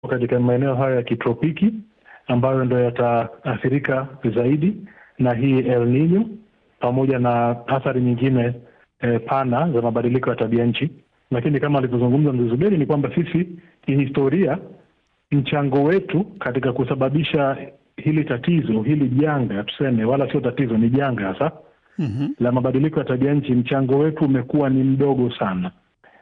katika maeneo hayo ya kitropiki ambayo ndo yataathirika zaidi na hii El Nino pamoja na athari nyingine eh, pana za mabadiliko ya tabia nchi. Lakini kama alivyozungumza mzee Zuberi ni kwamba sisi kihistoria, mchango wetu katika kusababisha hili tatizo hili janga tuseme, wala sio tatizo, ni janga hasa Mhm. la mabadiliko ya tabia nchi, mchango wetu umekuwa ni mdogo sana.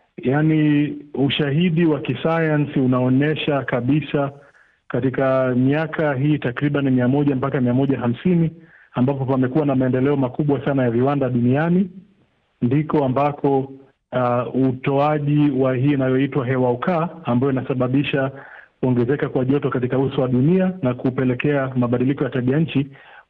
Yaani ushahidi wa kisayansi unaonyesha kabisa katika miaka hii takriban mia moja mpaka mia moja hamsini ambapo pamekuwa na maendeleo makubwa sana ya viwanda duniani, ndiko ambako uh, utoaji wa hii inayoitwa hewa ukaa ambayo inasababisha kuongezeka kwa joto katika uso wa dunia na kupelekea mabadiliko ya tabia nchi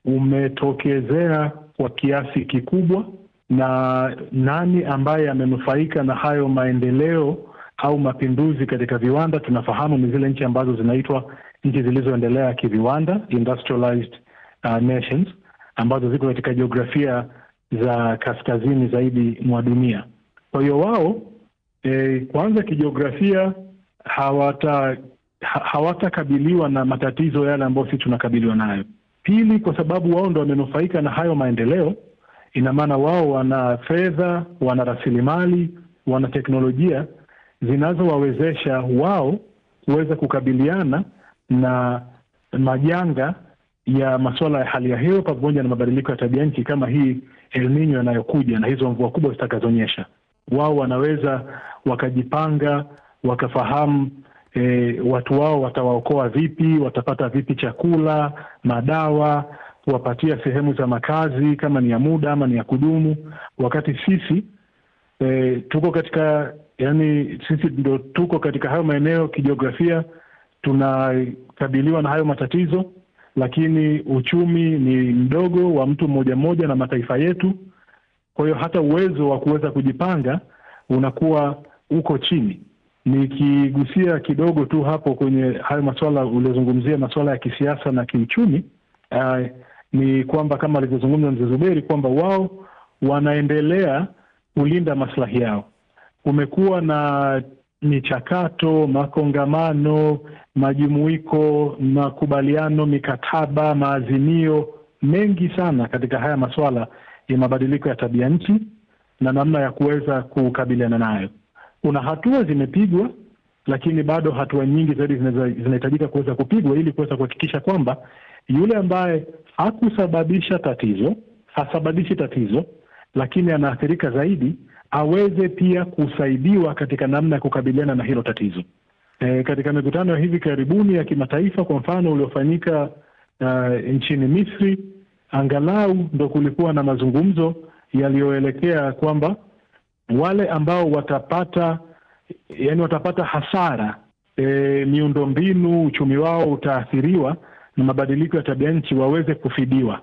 umetokezea kwa kiasi kikubwa. Na nani ambaye amenufaika na hayo maendeleo au mapinduzi katika viwanda? Tunafahamu ni zile nchi ambazo zinaitwa nchi zilizoendelea kiviwanda, industrialized uh, nations, ambazo ziko katika jiografia za kaskazini zaidi mwa dunia. Kwa hiyo wao e, kwanza kijiografia hawata ha- hawatakabiliwa na matatizo yale ambayo sisi tunakabiliwa nayo. Pili, kwa sababu wao ndo wamenufaika na hayo maendeleo, ina maana wao wana fedha, wana rasilimali, wana teknolojia zinazowawezesha wao kuweza kukabiliana na majanga ya masuala ya hali ya hewa pamoja na mabadiliko ya tabia nchi kama hii El Nino yanayokuja na hizo mvua kubwa zitakazonyesha. Wao wanaweza wakajipanga, wakafahamu e, watu wao watawaokoa vipi, watapata vipi chakula, madawa, kuwapatia sehemu za makazi kama ni ya muda ama ni ya kudumu, wakati sisi e, tuko katika yani, sisi ndo tuko katika hayo maeneo kijiografia, tunakabiliwa na hayo matatizo, lakini uchumi ni mdogo wa mtu mmoja mmoja na mataifa yetu. Kwa hiyo hata uwezo wa kuweza kujipanga unakuwa uko chini. Nikigusia kidogo tu hapo kwenye hayo masuala uliozungumzia, masuala ya kisiasa na kiuchumi, uh, ni kwamba kama alivyozungumza mzee Zuberi kwamba wao wanaendelea kulinda maslahi yao. Kumekuwa na michakato, makongamano, majumuiko, makubaliano, mikataba, maazimio mengi sana katika haya masuala ya mabadiliko ya tabia nchi na namna ya kuweza kukabiliana nayo. Kuna hatua zimepigwa, lakini bado hatua nyingi zaidi zinaweza- zinahitajika kuweza kupigwa ili kuweza kuhakikisha kwamba yule ambaye hakusababisha tatizo, hasababishi tatizo, lakini anaathirika zaidi, aweze pia kusaidiwa katika namna ya kukabiliana na hilo tatizo. E, katika mikutano ya hivi karibuni ya kimataifa, kwa mfano uliofanyika uh, nchini Misri, angalau ndo kulikuwa na mazungumzo yaliyoelekea kwamba wale ambao watapata yani watapata hasara e, miundombinu, uchumi wao utaathiriwa na mabadiliko ya tabia nchi waweze kufidiwa,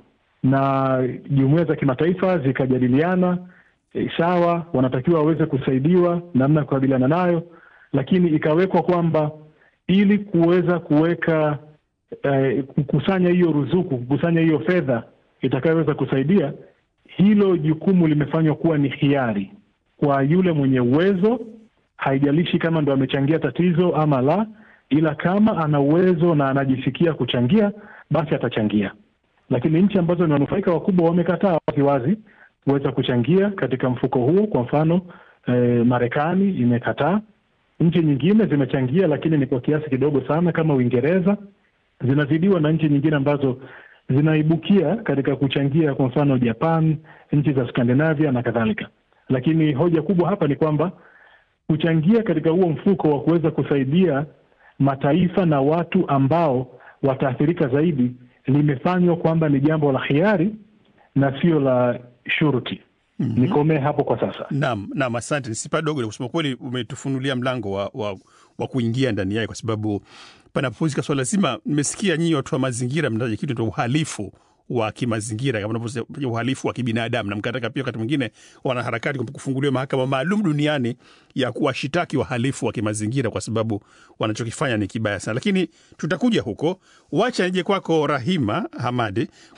na jumuiya za kimataifa zikajadiliana e, sawa, wanatakiwa waweze kusaidiwa namna ya kukabiliana nayo, lakini ikawekwa kwamba ili kuweza kuweka eh, kukusanya hiyo ruzuku, kukusanya hiyo fedha itakayoweza kusaidia, hilo jukumu limefanywa kuwa ni hiari kwa yule mwenye uwezo, haijalishi kama ndo amechangia tatizo ama la, ila kama ana uwezo na anajisikia kuchangia, basi atachangia. Lakini nchi ambazo ni wanufaika wakubwa wamekataa waziwazi kuweza kuchangia katika mfuko huo. Kwa mfano eh, Marekani imekataa, nchi nyingine zimechangia, lakini ni kwa kiasi kidogo sana, kama Uingereza zinazidiwa na nchi nyingine ambazo zinaibukia katika kuchangia, kwa mfano Japan, nchi za Skandinavia na kadhalika. Lakini hoja kubwa hapa ni kwamba kuchangia katika huo mfuko wa kuweza kusaidia mataifa na watu ambao wataathirika zaidi limefanywa kwamba ni jambo la hiari na sio la shuruti. Mhm. Nikomee hapo kwa sasa. Naam, naam, asante. Nisipa dogo la kusema kweli, umetufunulia mlango wa, wa, wa kuingia ndani yake, kwa sababu panapozika swala zima. Nimesikia nyinyi watu wa mazingira mnataja kitu cha uhalifu wa kimazingira kama unavyosema uhalifu wa kibinadamu, na mkataka pia wakati mwingine wanaharakati kwamba kufunguliwa mahakama maalum duniani ya kuwashitaki wahalifu wa kimazingira kwa sababu wanachokifanya ni kibaya sana, lakini tutakuja huko. Wacha nije kwako Rahima Hamadi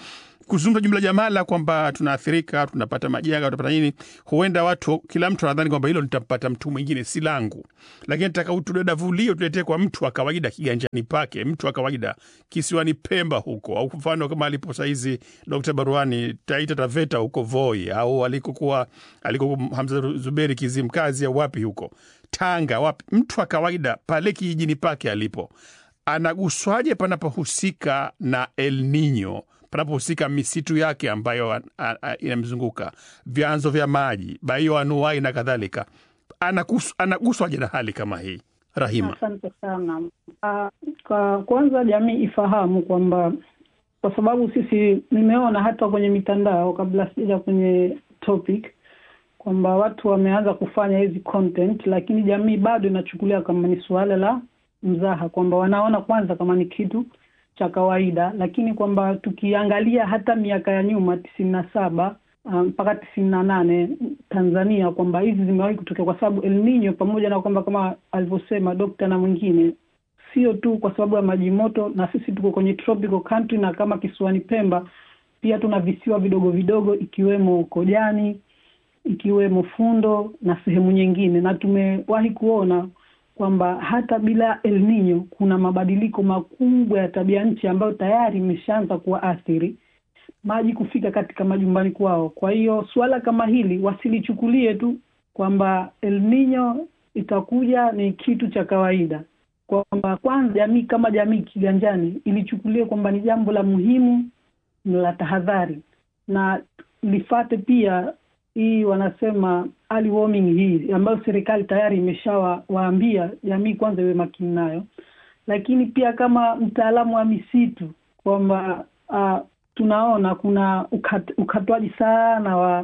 kuzungumza jumla jamala kwamba tunaathirika, tunapata majanga, tunapata nini, huenda watu, kila mtu anadhani kwamba hilo litampata mtu mwingine, si langu, lakini nataka utudadavulie, tuletee kwa mtu wa kawaida kiganjani pake, mtu wa kawaida kisiwani Pemba huko, au mfano kama alipo sahizi Dr. Baruani Taita Taveta huko Voi, au alikokuwa alikokuwa Hamza Zuberi Kizimkazi, au wapi huko Tanga, wapi, mtu wa kawaida pale kijijini pake alipo anaguswaje panapohusika na El Nino, panapohusika misitu yake ambayo inamzunguka, vyanzo vya maji, baioanuai na kadhalika, anagus, anaguswaje na hali kama hii? Rahima, asante sana. Uh, kwa kwanza jamii ifahamu kwamba kwa sababu sisi, nimeona hata kwenye mitandao kabla sijaja kwenye topic kwamba watu wameanza kufanya hizi content, lakini jamii bado inachukulia kama ni suala la mzaha kwamba wanaona kwanza kama ni kitu cha kawaida, lakini kwamba tukiangalia hata miaka ya nyuma tisini na saba mpaka um, tisini na nane Tanzania kwamba hizi zimewahi kutokea, kwa sababu El Nino pamoja na kwamba kama alivyosema dokta na mwingine, sio tu kwa sababu ya maji moto, na sisi tuko kwenye tropical country, na kama kisiwani Pemba pia tuna visiwa vidogo vidogo ikiwemo Kojani, ikiwemo Fundo na sehemu nyingine, na tumewahi kuona kwamba hata bila El Nino kuna mabadiliko makubwa ya tabia nchi ambayo tayari imeshaanza kuwaathiri maji kufika katika majumbani kwao. Kwa hiyo suala kama hili wasilichukulie tu kwamba El Nino itakuja ni kitu cha kawaida, kwamba kwanza jamii kama jamii kiganjani ilichukulia kwamba ni jambo la muhimu la tahadhari, na lifate pia hii wanasema early warning hii ambayo serikali tayari imeshawaambia jamii kwanza iwe makini nayo, lakini pia kama mtaalamu wa misitu kwamba uh, tunaona kuna ukat, ukatwaji sana wa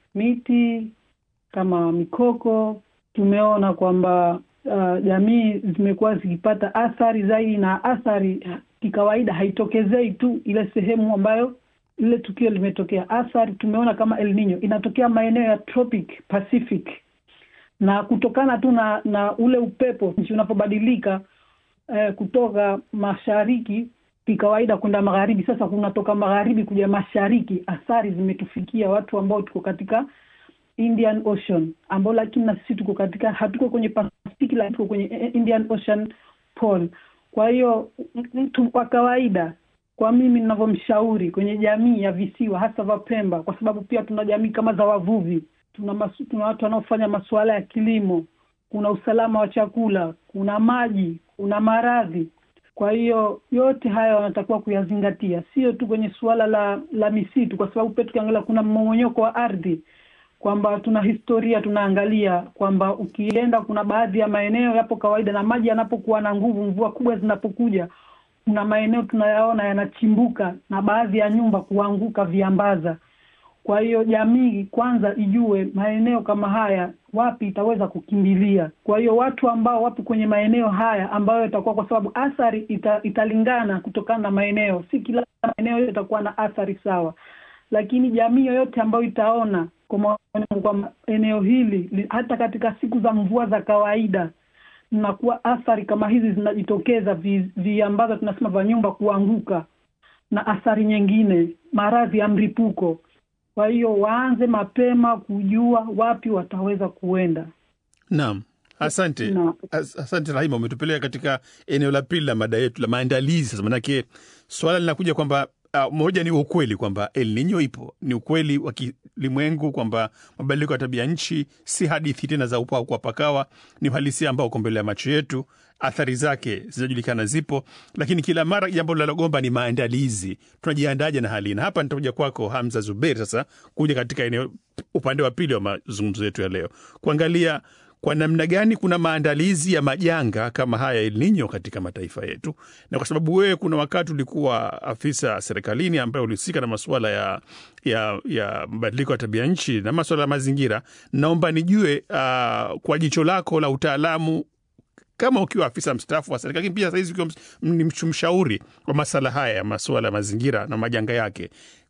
miti kama mikoko. Tumeona kwamba uh, jamii zimekuwa zikipata athari zaidi, na athari kikawaida haitokezei tu ile sehemu ambayo lile tukio limetokea. Athari tumeona kama El Nino inatokea maeneo ya tropic Pacific, na kutokana tu na na ule upepo nchi unapobadilika eh, kutoka mashariki kikawaida kwenda magharibi. Sasa kunatoka magharibi kuja mashariki, athari zimetufikia watu ambao tuko katika Indian Ocean, ambao lakini na sisi tuko katika, hatuko kwenye Pacific, lakini tuko kwenye Indian Ocean pole. Kwa hiyo mtu kwa kawaida kwa mimi ninavyomshauri kwenye jamii ya visiwa hasa vya Pemba, kwa sababu pia tuna jamii kama za wavuvi, tuna masu, tuna watu wanaofanya masuala ya kilimo, kuna usalama wa chakula, kuna maji, kuna maradhi. Kwa hiyo yote haya wanatakiwa kuyazingatia, sio tu kwenye suala la la misitu, kwa sababu pia tukiangalia kuna mmomonyoko wa ardhi, kwamba tuna historia tunaangalia kwamba ukienda, kuna baadhi ya maeneo yapo kawaida, na maji yanapokuwa na nguvu, mvua kubwa zinapokuja kuna maeneo tunayaona yanachimbuka na baadhi ya nyumba kuanguka viambaza. Kwa hiyo jamii kwanza ijue maeneo kama haya wapi itaweza kukimbilia. Kwa hiyo watu ambao wapo kwenye maeneo haya ambayo itakuwa, kwa sababu athari ita, italingana kutokana na maeneo, si kila maeneo yote itakuwa na athari sawa, lakini jamii yoyote ambayo itaona kwamba eneo hili hata katika siku za mvua za kawaida nakuwa athari kama hizi zinajitokeza, viambaza vi tunasema vya nyumba kuanguka na athari nyingine, maradhi ya mlipuko. Kwa hiyo waanze mapema kujua wapi wataweza kuenda. Naam, asante Na- As, asante Rahima, umetupeleka katika eneo la pili la mada yetu la maandalizi. Sasa manake swala linakuja kwamba uh, moja ni ukweli kwamba El Nino ipo, ni ukweli wa kilimwengu kwamba mabadiliko ya tabia nchi si hadithi tena za upaa kwa pakawa, ni uhalisia ambao uko mbele ya macho yetu. Athari zake zinajulikana, zipo, lakini kila mara jambo linalogomba ni maandalizi. Tunajiandaje na hali hii? Na hapa nitakuja kwako Hamza Zuberi sasa kuja katika eneo upande wa pili wa mazungumzo yetu ya leo kuangalia kwa namna gani kuna maandalizi ya majanga kama haya El Nino katika mataifa yetu, na kwa sababu wewe kuna wakati ulikuwa afisa serikalini ambaye ulihusika na masuala ya, ya, ya mabadiliko ya tabia nchi na masuala ya mazingira, naomba nijue uh, kwa jicho lako la utaalamu kama ukiwa afisa mstaafu wa serikali, lakini pia sahizi ukiwa ms- ni mshauri wa masala haya ya masuala ya mazingira na majanga yake,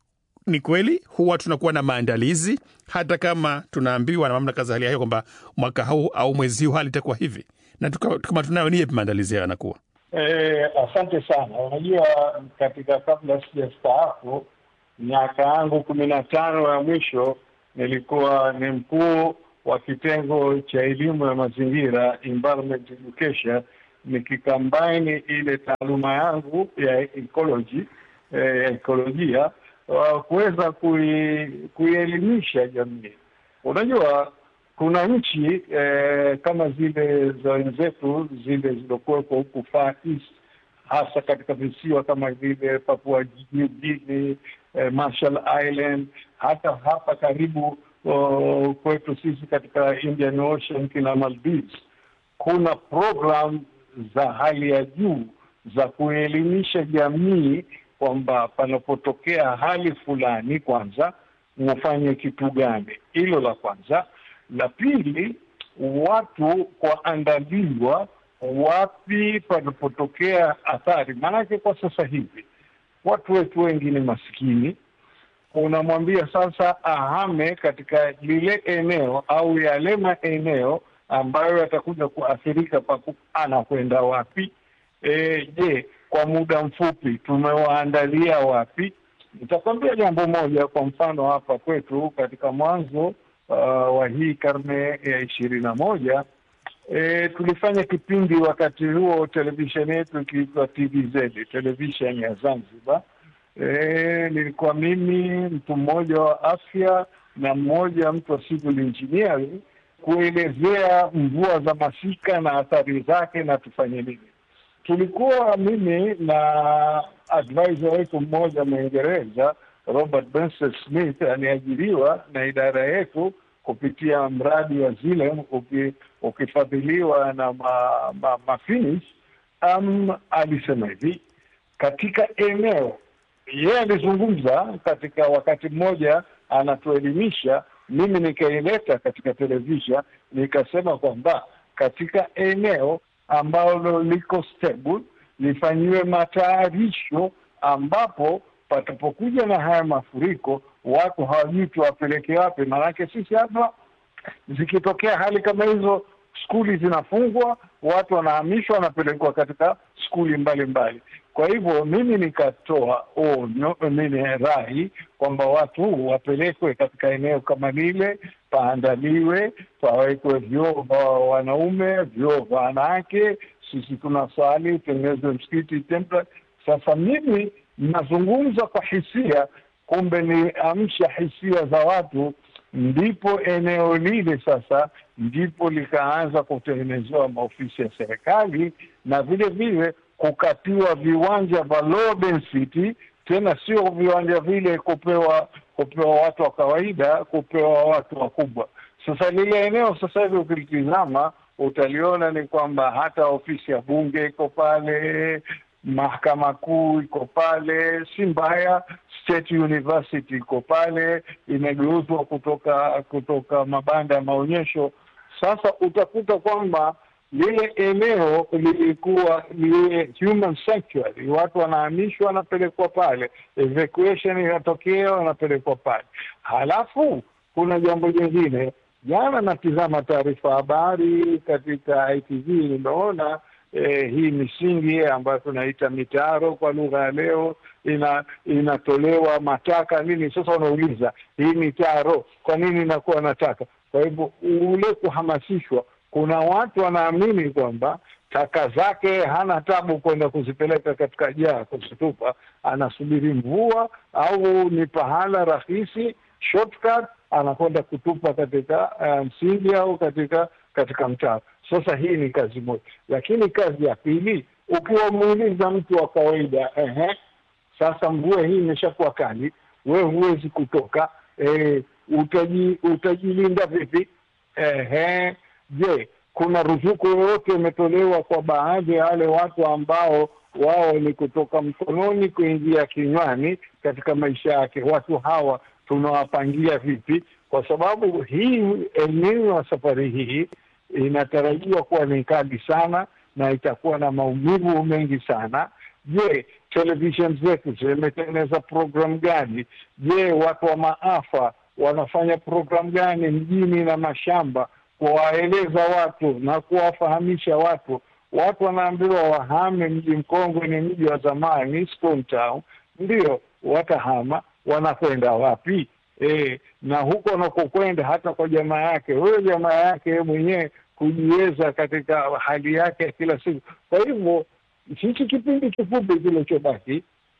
ni kweli huwa tunakuwa na maandalizi hata kama tunaambiwa na mamlaka za hali ya hewa kwamba mwaka huu au mwezi huu hali itakuwa hivi, na tuka- kama tunayo ni yapi maandalizi hayo yanakuwa? Eh, asante sana. Unajua, katika kabla sijastaafu miaka yangu kumi na tano ya mwisho nilikuwa ni mkuu wa kitengo cha elimu ya mazingira environment education, nikikambaini ile taaluma yangu ya ecology eh, ya ekolojia uh, kuweza kui, kuielimisha jamii. Unajua kuna nchi eh, kama zile za wenzetu zile zilizokuwepo huku Far East, hasa katika visiwa kama vile Papua New Guinea, eh, Marshall Island, hata hapa karibu uh, kwetu sisi katika Indian Ocean kina Maldives, kuna program za hali ya juu za kuelimisha jamii kwamba panapotokea hali fulani, kwanza mufanye kitu gani. Hilo la kwanza. La pili, watu kuandaliwa wapi panapotokea athari. Maanake kwa sasa hivi watu wetu wengi ni maskini, unamwambia sasa ahame katika lile eneo au yale maeneo ambayo yatakuja kuathirika paku, anakwenda wapi? E, je, kwa muda mfupi tumewaandalia wapi? Nitakwambia jambo moja. Kwa mfano hapa kwetu katika mwanzo uh, wa hii karne ya ishirini na moja e, tulifanya kipindi wakati huo televisheni yetu ikiitwa TVZ, televisheni ya Zanzibar. E, nilikuwa mimi mtu mmoja wa afya na mmoja mtu wa civil engineering kuelezea mvua za masika na athari zake na tufanye nini. Tulikuwa mimi na advisor wetu mmoja Mwingereza Robert Benson Smith aliajiriwa na idara yetu kupitia mradi wa Zilem uki, ukifadhiliwa na ma, ma, mafinis um, alisema hivi katika eneo yeye alizungumza katika wakati mmoja anatuelimisha, mimi nikaileta katika televisha, nikasema kwamba katika eneo ambalo liko stable lifanyiwe matayarisho, ambapo patapokuja na haya mafuriko watu hawajui tuwapeleke wapi. Maanake sisi hapa zikitokea hali kama hizo, skuli zinafungwa, watu wanahamishwa, wanapelekwa katika skuli mbalimbali. Kwa hivyo mimi nikatoa onyo, mimi rai kwamba watu wapelekwe katika eneo kama lile, paandaliwe, pawekwe vyoo vya wanaume, vyoo vya wanawake. Sisi tunasali, utengenezwe msikiti templa. Sasa mimi nazungumza kwa hisia, kumbe ni amsha hisia za watu, ndipo eneo lile sasa ndipo likaanza kutengenezewa maofisi ya serikali na vile vile kukatiwa viwanja vya low density, tena sio viwanja vile kupewa kupewa watu wa kawaida, kupewa watu wakubwa. Sasa lile eneo sasa hivi ukilitizama utaliona ni kwamba hata ofisi ya bunge iko pale, mahakama kuu iko pale, si mbaya. State University iko pale, imegeuzwa kutoka kutoka mabanda ya maonyesho. Sasa utakuta kwamba lile eneo lilikuwa liwe human sanctuary, watu wanahamishwa, wanapelekwa pale, evacuation inatokea, wanapelekwa pale. Halafu kuna jambo jingine, jana natizama taarifa habari katika ITV, nimeona eh, hii misingi ambayo tunaita mitaro kwa lugha ya leo ina inatolewa mataka nini. Sasa unauliza hii mitaro kwa nini inakuwa nataka? Kwa hivyo ule kuhamasishwa kuna watu wanaamini kwamba taka zake hana tabu kwenda kuzipeleka katika jaa kuzitupa, anasubiri mvua au ni pahala rahisi shortcut, anakwenda kutupa katika msingi um, au katika katika mtaro. Sasa hii ni kazi moja, lakini kazi ya pili, ukiwa muuliza mtu wa kawaida ehe, sasa mvua hii imeshakuwa kali, we huwezi kutoka e, utaji, utajilinda vipi? Ehe, je, kuna ruzuku yoyote imetolewa kwa baadhi ya wale watu ambao wao ni kutoka mkononi kuingia kinywani katika maisha yake? Watu hawa tunawapangia vipi? Kwa sababu hii eneo ya safari hii inatarajiwa kuwa ni kali sana na itakuwa na maumivu mengi sana. Je, television zetu zimetengeneza programu gani? Je, watu wa maafa wanafanya programu gani mjini na mashamba kuwaeleza watu na kuwafahamisha watu? Watu wanaambiwa wahame mji mkongwe, ni mji wa zamani, Stone Town, ndio watahama, wanakwenda wapi? E, na huko wanakokwenda hata kwa jamaa yake, huyo jamaa yake yeye mwenyewe kujiweza katika hali yake ya kila siku. Kwa hivyo sisi kipindi kifupi kilichobaki,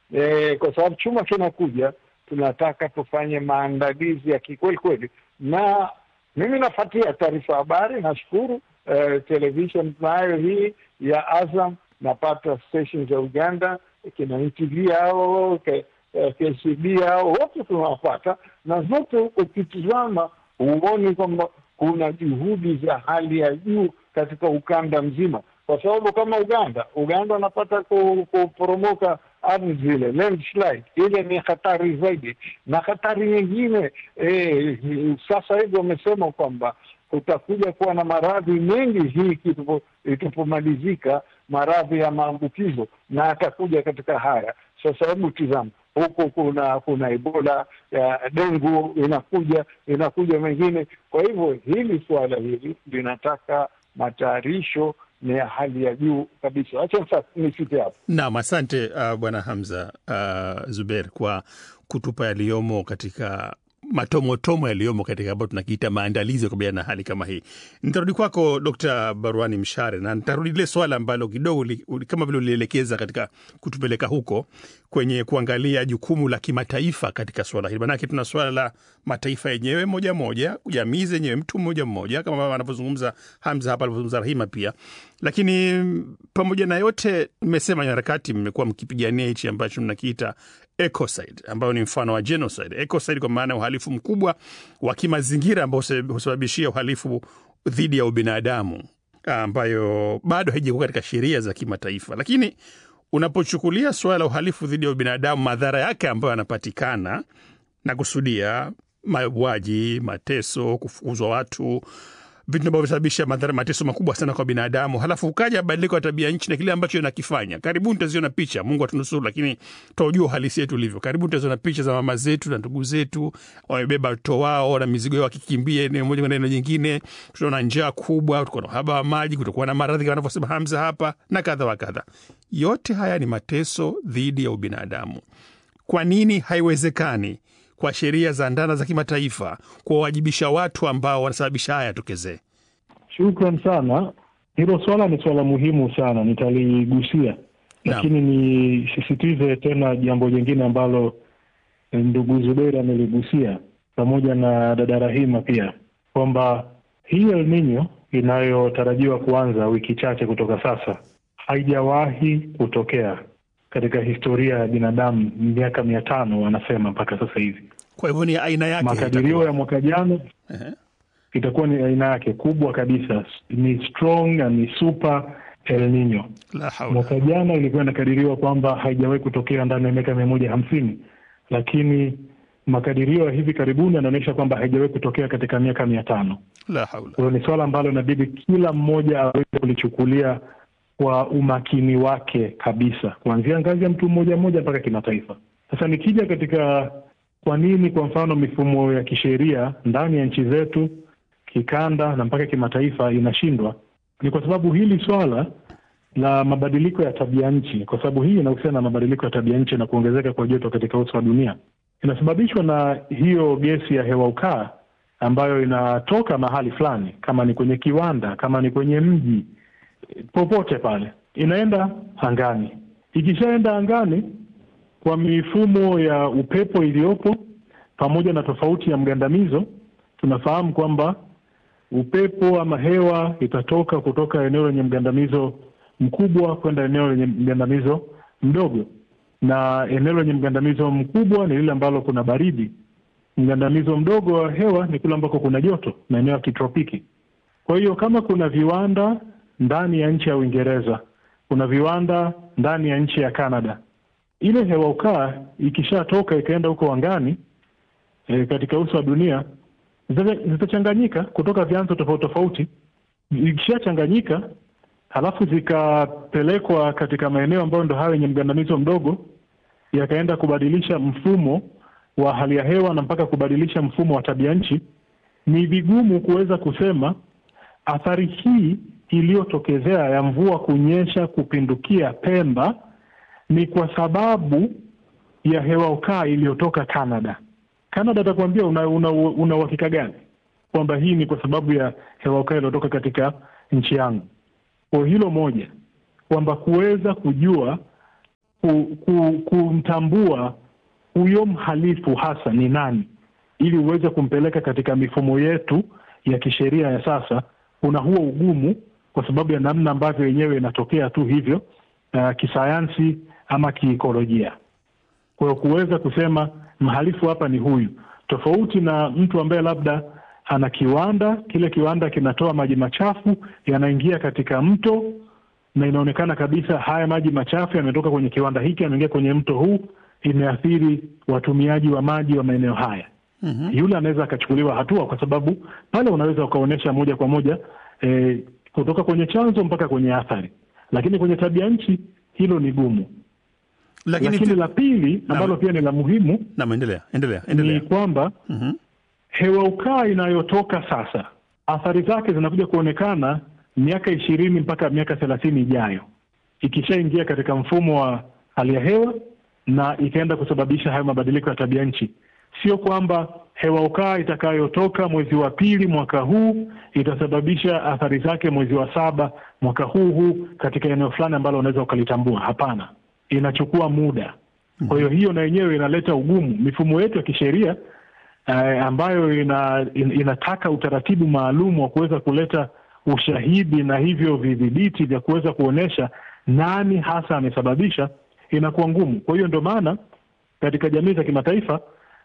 e, kwa sababu chuma kinakuja, tunataka tufanye maandalizi ya kikweli kweli, na mimi nafuatia taarifa habari. Nashukuru eh, television tunayo hii ya Azam, napata station za Uganda kina NTV hao ke, eh, KCB hao wote tunawapata, na zote ukitizama huoni kwamba kuna juhudi za hali ya juu katika ukanda mzima, kwa sababu kama Uganda, Uganda wanapata kuporomoka ardhi zile landslide, ile ni hatari zaidi, na hatari nyingine eh, sasa hivi wamesema kwamba kutakuja kuwa na maradhi mengi hii itapomalizika, maradhi ya maambukizo na atakuja katika haya. Sasa hebu tizama huku kuna kuna Ebola ya dengu inakuja inakuja mengine. Kwa hivyo hili suala hili linataka matayarisho ni ya hali ya juu kabisa. Acha sasa nifike hapo. Naam, asante uh, Bwana Hamza uh, Zuber kwa kutupa yaliyomo katika matomotomo yaliyomo katika ambayo tunakiita maandalizi ya kukabiliana na hali kama hii. Nitarudi kwako Dkt. Barwani Mshare na nitarudi lile swala ambalo kidogo li, kama vile ulielekeza katika kutupeleka huko kwenye kuangalia jukumu la kimataifa katika swala hili, manake tuna swala la mataifa yenyewe moja moja, jamii zenyewe, mtu mmoja mmoja, kama anavyozungumza Hamza hapa, alivyozungumza Rahima pia. Lakini pamoja na yote, mmesema harakati, mmekuwa mkipigania hichi ambacho mnakiita ecocide ambayo ni mfano wa genocide. Ecocide kwa maana ya uhalifu mkubwa wa kimazingira ambao husababishia uhalifu dhidi ya ubinadamu ambayo bado haijakuwa katika sheria za kimataifa. Lakini unapochukulia suala la uhalifu dhidi ya ubinadamu, madhara yake ambayo yanapatikana na kusudia mauaji, mateso, kufukuzwa watu vitu ambavyo vinasababisha madhara mateso makubwa sana kwa binadamu, halafu ukaja badiliko ya tabia nchi na kile ambacho inakifanya. Karibuni taziona picha, Mungu atunusuru, lakini taujua uhalisi yetu ulivyo. Karibuni taziona picha za mama zetu na ndugu zetu wamebeba watoto wao na mizigo yao wakikimbia eneo moja kwenda eneo jingine. Tutaona njaa kubwa, tutakuwa na uhaba wa maji, kutakuwa na maradhi kama anavyosema Hamza hapa na kadha wa kadha. Yote haya ni mateso dhidi ya ubinadamu. Kwa nini haiwezekani kwa sheria za ndana za kimataifa kuwawajibisha watu ambao wanasababisha haya yatokezee? Shukran sana. Hilo swala ni swala muhimu sana, nitaligusia, lakini nisisitize tena jambo jingine ambalo ndugu Zuberi ameligusia pamoja na dada Rahima pia, kwamba hii El Nino inayotarajiwa kuanza wiki chache kutoka sasa haijawahi kutokea katika historia ya binadamu, miaka mia tano wanasema mpaka sasa hivi. Kwa hivyo ni aina yake, makadirio ya mwaka jana Ehe. itakuwa ni aina yake kubwa kabisa, ni strong na ni super El Nino. La haula. Mwaka jana ilikuwa inakadiriwa kwamba haijawahi kutokea ndani ya miaka mia moja hamsini, lakini makadirio ya hivi karibuni yanaonyesha kwamba haijawahi kutokea katika miaka mia tano. La haula. Kwa hiyo ni swala ambalo inabidi kila mmoja aweze kulichukulia kwa umakini wake kabisa, kuanzia ngazi ya mtu mmoja mmoja mpaka kimataifa. Sasa nikija katika kwa nini, kwa mfano, mifumo ya kisheria ndani ya nchi zetu, kikanda na mpaka kimataifa inashindwa, ni kwa sababu hili swala la mabadiliko ya tabia nchi, kwa sababu hii inahusiana na mabadiliko ya tabia nchi na kuongezeka kwa joto katika uso wa dunia, inasababishwa na hiyo gesi ya hewa ukaa ambayo inatoka mahali fulani, kama ni kwenye kiwanda, kama ni kwenye mji popote pale inaenda angani. Ikishaenda angani, kwa mifumo ya upepo iliyopo pamoja na tofauti ya mgandamizo, tunafahamu kwamba upepo ama hewa itatoka kutoka eneo lenye mgandamizo mkubwa kwenda eneo lenye mgandamizo mdogo, na eneo lenye mgandamizo mkubwa ni lile ambalo kuna baridi. Mgandamizo mdogo wa hewa ni kule ambako kuna joto, maeneo ya kitropiki. Kwa hiyo kama kuna viwanda ndani ya nchi ya Uingereza, kuna viwanda ndani ya nchi ya Canada, ile hewa ukaa ikishatoka ikaenda huko angani e, katika uso wa dunia zita- zitachanganyika kutoka vyanzo tofauti tofauti. Ikishachanganyika halafu zikapelekwa katika maeneo ambayo ndo hayo yenye mgandamizo mdogo, yakaenda kubadilisha mfumo wa hali ya hewa na mpaka kubadilisha mfumo wa tabia nchi, ni vigumu kuweza kusema athari hii iliyotokezea ya mvua kunyesha kupindukia Pemba ni kwa sababu ya hewa ukaa iliyotoka Canada. Canada atakuambia una una una uhakika gani kwamba hii ni kwa sababu ya hewa ukaa iliyotoka katika nchi yangu? Kwa hilo moja, kwamba kuweza kujua ku, ku, kumtambua huyo mhalifu hasa ni nani, ili uweze kumpeleka katika mifumo yetu ya kisheria ya sasa, kuna huo ugumu kwa sababu ya namna ambavyo yenyewe inatokea tu hivyo, uh, kisayansi ama kiikolojia. Kwa hiyo kuweza kusema mhalifu hapa ni huyu, tofauti na mtu ambaye labda ana kiwanda, kile kiwanda kinatoa maji machafu yanaingia katika mto, na inaonekana kabisa haya maji machafu yametoka kwenye kiwanda hiki, yameingia kwenye mto huu, imeathiri watumiaji wa maji wa maeneo haya. Mm-hmm. Yule anaweza akachukuliwa hatua, kwa sababu pale unaweza ukaonyesha moja kwa moja eh, kutoka kwenye chanzo mpaka kwenye athari, lakini kwenye tabia nchi hilo ni gumu. Lakini, Lakini tu- la pili ambalo pia ni la muhimu Naam, endelea endelea ni endelea. kwamba Mhm. hewa ukaa inayotoka sasa, athari zake zinakuja kuonekana miaka ishirini mpaka miaka thelathini ijayo, ikishaingia katika mfumo wa hali ya hewa na ikaenda kusababisha hayo mabadiliko ya tabia nchi. Sio kwamba hewa ukaa itakayotoka mwezi wa pili mwaka huu itasababisha athari zake mwezi wa saba mwaka huu huu katika eneo fulani ambalo unaweza ukalitambua. Hapana, inachukua muda. Kwa hiyo hiyo na yenyewe inaleta ugumu. Mifumo yetu ya kisheria eh, ambayo ina, in, inataka utaratibu maalum wa kuweza kuleta ushahidi na hivyo vidhibiti vya kuweza kuonyesha nani hasa amesababisha, inakuwa ngumu. Kwa hiyo ndio maana katika jamii za kimataifa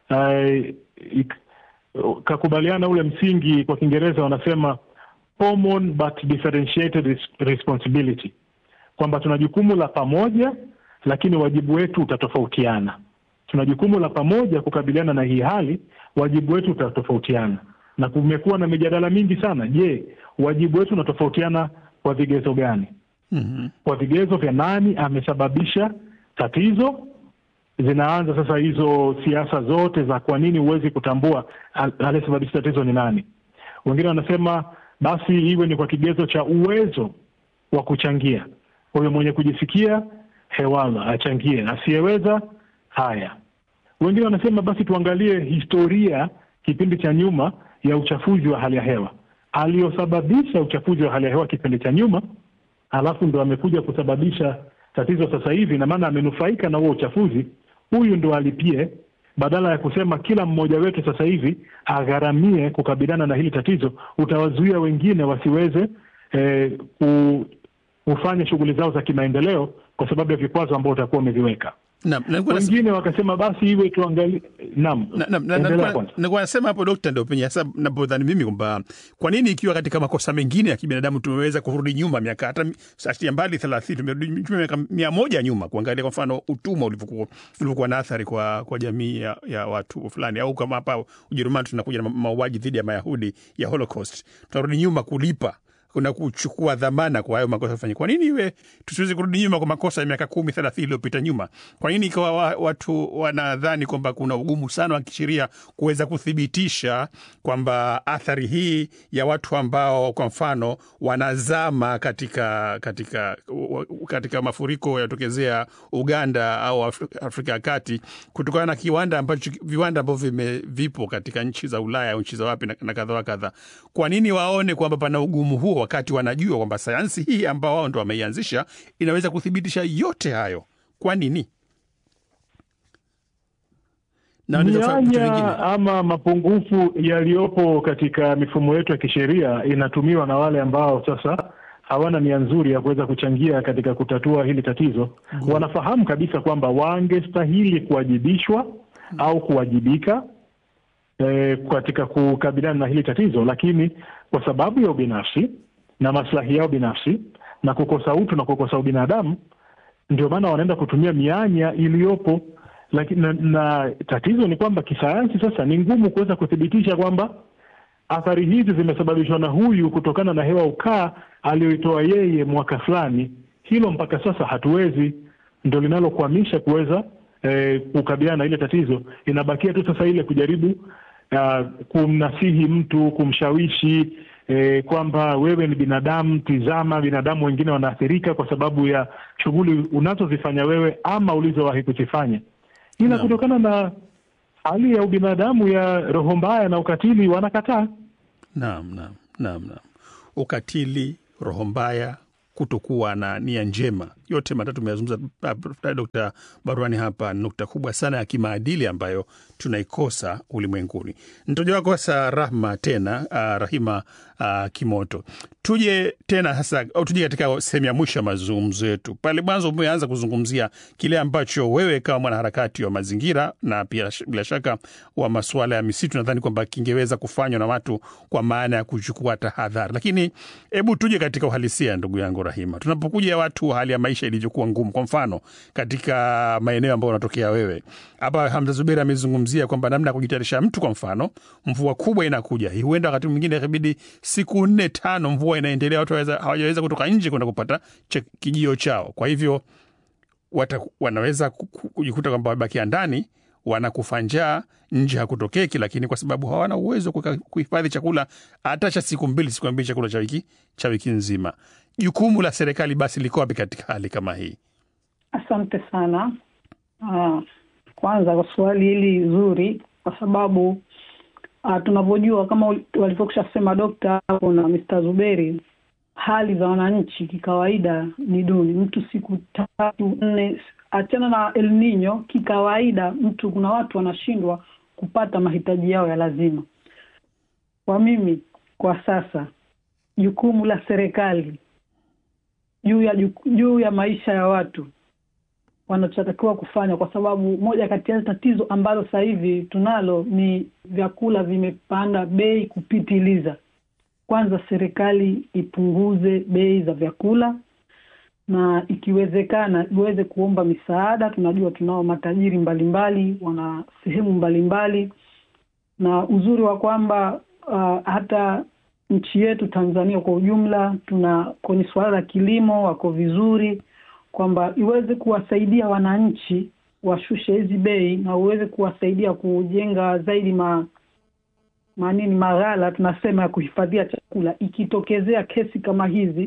eh, ik- kakubaliana ule msingi, kwa Kiingereza wanasema common but differentiated res- responsibility, kwamba tuna jukumu la pamoja, lakini wajibu wetu utatofautiana. Tuna jukumu la pamoja kukabiliana na hii hali, wajibu wetu utatofautiana, na kumekuwa na mijadala mingi sana. Je, wajibu wetu unatofautiana kwa vigezo gani? Mhm. Kwa vigezo vya nani amesababisha tatizo. Zinaanza sasa hizo siasa zote za kwa nini huwezi kutambua al- aliyesababisha tatizo ni nani. Wengine wanasema basi iwe ni kwa kigezo cha uwezo wa kuchangia. Kwa hiyo mwenye kujisikia hewala achangie, asiyeweza haya. Wengine wanasema basi tuangalie historia kipindi cha nyuma ya uchafuzi wa hali ya hewa, aliyosababisha uchafuzi wa hali ya hewa kipindi cha nyuma, alafu ndo amekuja kusababisha tatizo sasa hivi, na maana amenufaika na huo uchafuzi, huyu ndo alipie, badala ya kusema kila mmoja wetu sasa hivi agharamie kukabiliana na hili tatizo, utawazuia wengine wasiweze eh, ku, kufanya shughuli zao za kimaendeleo kwa sababu ya vikwazo ambao utakuwa umeviweka. Naam, na nilikuwa nas- Wengine wakasema basi iwe tuangalie. Naam, na- na- na- endelea nilikuwa- kwanza. nilikuwa nasema hapo dokta, ndio penye hasa napodhani mimi kwamba kwa nini ikiwa katika makosa mengine ya kibinadamu tumeweza kurudi nyuma miaka hata mi- achilia mbali thelathini tumerudi nyuma miaka mia moja nyuma kuangalia kwa mfano utumwa ulivyokuwa ulivyokuwa na athari kwa, kwa jamii ya, ya watu fulani, au kama hapa Ujerumani tunakuja na ma- mauaji dhidi ya Mayahudi ya Holocaust, tunarudi nyuma kulipa kuna kuchukua dhamana kwa hayo makosa fanya. Kwa nini iwe tusiwezi kurudi nyuma kwa makosa ya miaka kumi thelathini iliyopita nyuma? Kwa nini ikawa wa, watu wanadhani kwamba kuna ugumu sana wa kisheria kuweza kuthibitisha kwamba athari hii ya watu ambao kwa mfano wanazama katika katika katika mafuriko yatokezea Uganda au Afri- Afrika ya Kati kutokana na kiwanda ambacho viwanda ambavyo vime- vipo katika nchi za Ulaya au nchi za wapi na, na kadha wa kadha. Kwa nini waone kwamba pana ugumu huo wakati wanajua kwamba sayansi hii ambao wao ndo wameianzisha inaweza kuthibitisha yote hayo? Kwa nini? Na wanaweza kufanya vitu vingine. mianya ama mapungufu yaliyopo katika mifumo yetu ya kisheria inatumiwa na wale ambao sasa hawana nia nzuri ya kuweza kuchangia katika kutatua hili tatizo. Wanafahamu kabisa kwamba wangestahili kuwajibishwa au kuwajibika eh, katika kukabiliana na hili tatizo, lakini kwa sababu ya ubinafsi na maslahi yao binafsi na kukosa utu na kukosa ubinadamu ndio maana wanaenda kutumia mianya iliyopo lakini na, na tatizo ni kwamba kisayansi sasa ni ngumu kuweza kuthibitisha kwamba athari hizi zimesababishwa na huyu kutokana na hewa ukaa aliyoitoa yeye mwaka fulani. Hilo mpaka sasa hatuwezi, ndo linalokwamisha kuweza eh, kukabiliana na ile tatizo. Inabakia tu sasa ile kujaribu uh, kumnasihi mtu, kumshawishi eh, kwamba wewe ni binadamu, tizama, binadamu wengine wanaathirika kwa sababu ya shughuli unazozifanya wewe ama ulizowahi kuzifanya. ila Naam. kutokana na hali ya ubinadamu ya roho mbaya na ukatili wanakataa. Naam, naam, naam, naam. Ukatili, roho mbaya, kutokuwa na nia njema, yote matatu umeyazungumza uh, Dkt. Barwani hapa, ni nukta kubwa sana ya kimaadili ambayo tunaikosa ulimwenguni. Mtoja wako sasa Rahma tena uh, Rahima uh, Kimoto, tuje tena sasa au tuje katika sehemu ya mwisho ya mazungumzo yetu. Pale mwanzo umeanza kuzungumzia kile ambacho wewe kama mwanaharakati wa mazingira na pia sh- bila shaka wa masuala ya misitu, nadhani kwamba kingeweza kufanywa na watu kwa maana ya kuchukua tahadhari. Lakini hebu tuje katika uhalisia, ndugu yangu Rahima, tunapokuja watu wa hali ya maisha ilivyokuwa ngumu, kwa mfano katika maeneo ambayo unatokea wewe hapa, Hamza Zuberi amezungumzia kwamba namna ya kujitayarisha mtu, kwa mfano mvua kubwa inakuja, huenda wakati mwingine ikabidi siku nne tano mvua inaendelea, watu hawaweza- hawajaweza kutoka nje kwenda kupata che- kijio chao. Kwa hivyo wata, wanaweza ku- ku- kujikuta kwamba wamebakia ndani wanakufa njaa, nje hakutokeki, lakini kwa sababu hawana uwezo wa kuka- kuhifadhi chakula hata cha siku mbili, siku mbili, chakula cha wiki cha wiki nzima. Jukumu la serikali basi liko wapi katika hali kama hii? Asante sana. Ah, kwanza kwa swali hili zuri, kwa sababu ah, tunavyojua kama ul- walivyokusha sema Dokta hapo na Mr. Zuberi, hali za wananchi kikawaida ni duni. Mtu siku tatu nne, achana na El Nino, kikawaida mtu, kuna watu wanashindwa kupata mahitaji yao ya lazima. Kwa mimi kwa sasa, jukumu la serikali juu ya juku- juu ya maisha ya watu wanachotakiwa kufanya, kwa sababu moja kati ya tatizo ambalo sasa hivi tunalo ni vyakula vimepanda bei kupitiliza. Kwanza serikali ipunguze bei za vyakula na ikiwezekana iweze kuomba misaada. Tunajua tunao matajiri mbalimbali, wana sehemu mbalimbali, na uzuri wa kwamba uh, hata nchi yetu Tanzania kwa ujumla tuna kwenye suala la kilimo wako vizuri, kwamba iweze kuwasaidia wananchi washushe hizi bei na uweze kuwasaidia kujenga zaidi ma manini maghala tunasema ya kuhifadhia chakula. Ikitokezea kesi kama hizi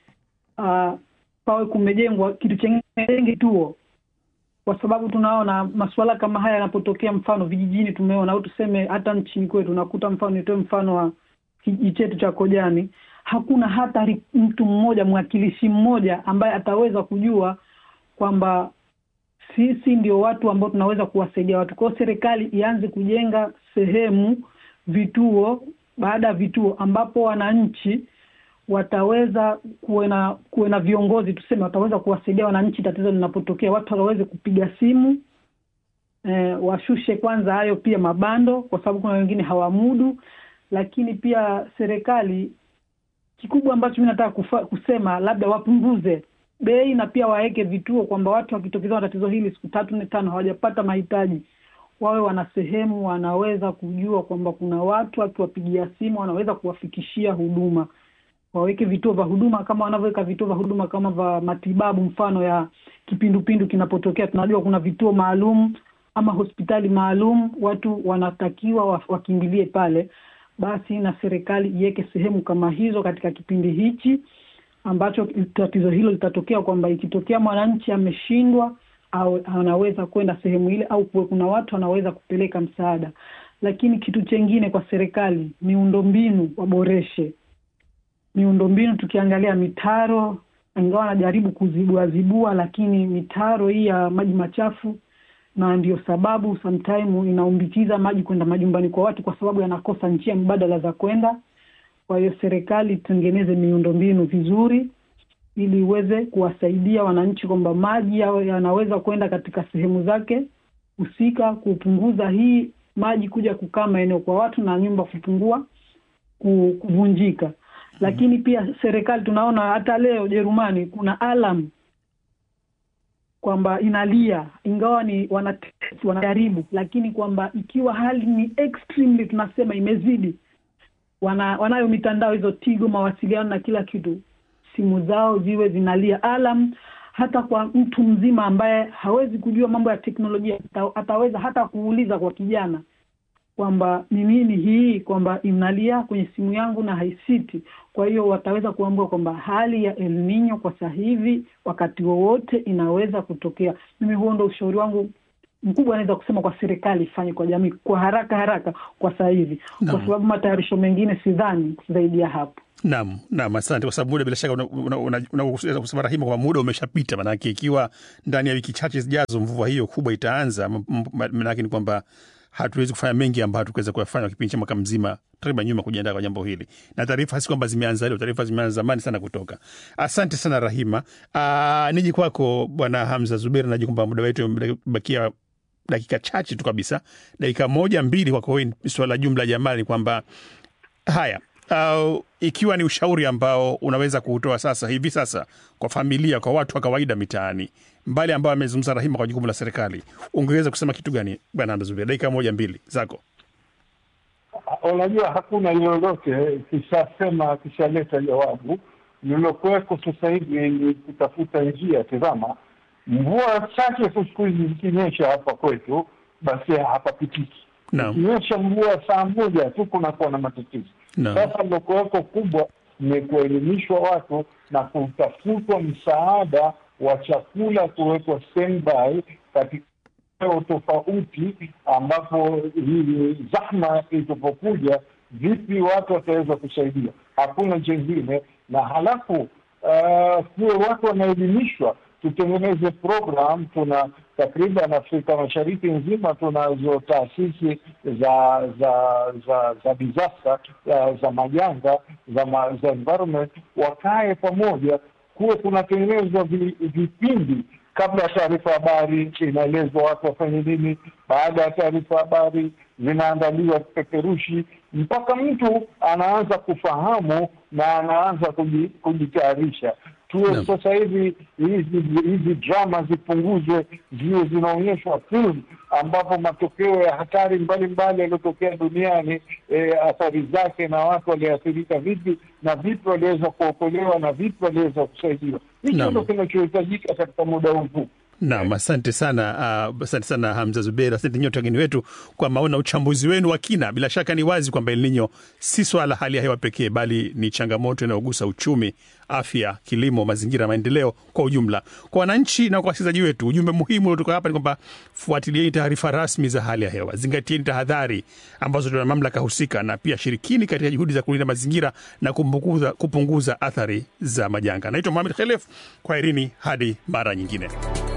uh, pawe kumejengwa kitu chengine kituo, kwa sababu tunaona masuala kama haya yanapotokea, mfano vijijini tumeona, au tuseme hata nchini kwetu, nakuta mfano, nitoe mfano wa kijiji chetu cha Kojani, hakuna hata ri- mtu mmoja mwakilishi mmoja ambaye ataweza kujua kwamba sisi ndio watu ambao tunaweza kuwasaidia watu. Kwa hiyo serikali ianze kujenga sehemu, vituo baada ya vituo, ambapo wananchi wataweza kuwe na kuwe na viongozi tuseme, wataweza kuwasaidia wananchi tatizo linapotokea, watu waweze kupiga simu eh, washushe kwanza hayo pia mabando, kwa sababu kuna wengine hawamudu. Lakini pia serikali, kikubwa ambacho mi nataka kufa, kusema labda wapunguze bei na pia waweke vituo kwamba watu wakitokezwa na tatizo hili siku tatu nne tano hawajapata mahitaji, wawe wana sehemu wanaweza kujua kwamba kuna watu wakiwapigia simu wanaweza kuwafikishia huduma. Waweke vituo vya huduma kama wanavyoweka vituo vya huduma kama vya matibabu, mfano ya kipindupindu kinapotokea, tunajua kuna vituo maalum ama hospitali maalum, watu wanatakiwa wa- wakimbilie pale. Basi na serikali iweke sehemu kama hizo katika kipindi hichi ambacho tatizo hilo litatokea, kwamba ikitokea mwananchi ameshindwa au anaweza kwenda sehemu ile, au kuwe kuna watu wanaweza kupeleka msaada. Lakini kitu chengine kwa serikali, miundombinu waboreshe miundombinu. Tukiangalia mitaro, ingawa wanajaribu kuzibua zibua, lakini mitaro hii ya maji machafu, na ndio sababu sometime inaumbikiza maji kwenda majumbani kwa watu, kwa sababu yanakosa njia mbadala za kwenda. Kwa hiyo serikali itengeneze miundombinu vizuri, ili iweze kuwasaidia wananchi kwamba maji yawe yanaweza kwenda katika sehemu zake husika, kupunguza hii maji kuja kukaa maeneo kwa watu na nyumba kupungua ku- kuvunjika. Lakini pia serikali tunaona hata leo Ujerumani kuna alam kwamba inalia, ingawa ni wanatest, wanajaribu, lakini kwamba ikiwa hali ni extremely, tunasema imezidi, wana, wanayo mitandao hizo Tigo, mawasiliano na kila kitu, simu zao ziwe zinalia alam, hata kwa mtu mzima ambaye hawezi kujua mambo ya teknolojia ata- ataweza hata kuuliza kwa kijana kwamba ni nini hii, kwamba inalia kwenye simu yangu na haisiti. Kwa hiyo wataweza kuambua kwamba hali ya El Nino kwa sasa hivi wakati wowote inaweza kutokea. Mimi huo ndo ushauri wangu mkubwa anaweza kusema kwa serikali ifanye kwa jamii kwa haraka haraka kwa sasa hivi, kwa sababu matayarisho mengine sidhani zaidi ya hapo. Naam, naam, asante kwa sababu muda bila shaka unaweza una, una, una kusema Rahima kwamba muda umeshapita, manake ikiwa ndani ya wiki chache zijazo mvua hiyo kubwa itaanza, manake ni kwamba hatuwezi kufanya mengi ambayo hatukuweza kuyafanya kipindi cha mwaka mzima takriban nyuma kujiandaa kwa jambo hili, na taarifa si kwamba zimeanza leo, taarifa zimeanza zamani sana kutoka. Asante sana Rahima. Aa, niji kwako Bwana Hamza Zuberi, naji kwamba muda wetu umebakia dakika chache tu kabisa, dakika moja mbili kwako wewe. Swala jumla jamani, ni kwamba haya Uh, ikiwa ni ushauri ambao unaweza kuutoa sasa hivi sasa kwa familia, kwa watu wa kawaida mitaani, mbali ambao amezungumza Rahima kwa jukumu la serikali, ungeweza kusema kitu gani bwana Hamza Zuberi? Dakika moja mbili zako. Unajua, hakuna lolote kishasema kishaleta jawabu. Lilokuweko sasa hivi ni kutafuta njia. Tazama, mvua chache tu siku hizi zikinyesha hapa kwetu, basi hapapitiki. Ikinyesha mvua saa moja tu kunakuwa na matatizo. Sasa lilokuweko kubwa ni kuelimishwa watu na kutafutwa msaada wa chakula kuwekwa standby katika eneo tofauti, ambapo hii zahma itapokuja, vipi watu wataweza kusaidia. Hakuna jengine. Na halafu kuwe uh, watu wanaelimishwa, tutengeneze program. Tuna takriban Afrika Mashariki nzima tunazo taasisi za za za za disaster za majanga za, ma, za environment, wakae pamoja, kuwe kunatengenezwa vipindi kabla ya taarifa habari inaelezwa watu wafanye nini. Baada ya taarifa habari zinaandaliwa vipeperushi, mpaka mtu anaanza kufahamu na anaanza kujitayarisha. Tuwe no. Sasa hivi hizi hizi drama zipunguzwe, ziwe zinaonyeshwa film ambapo matokeo ya hatari mbalimbali yaliyotokea duniani, e, athari zake na watu waliathirika vipi na vipi waliweza kuokolewa na vipi waliweza kusaidiwa. Hicho ndo kinachohitajika katika muda huu mfupi. Naam, asante sana uh, asante sana Hamza Zuberi, asante nyote wageni wetu kwa maoni na uchambuzi wenu wa kina. Bila shaka ni wazi kwamba El Nino si swala hali ya hewa pekee, bali ni changamoto inayogusa uchumi, afya, kilimo, mazingira, maendeleo kwa ujumla. Kwa wananchi na kwa wasikilizaji wetu, ujumbe muhimu uliotoka hapa ni kwamba fuatilieni taarifa rasmi za hali ya hewa, zingatieni tahadhari ambazo tuna mamlaka husika, na pia shirikini katika juhudi za kulinda mazingira na kupunguza, kupunguza athari za majanga. Naitwa Mohamed Khelef, kwaherini hadi mara nyingine.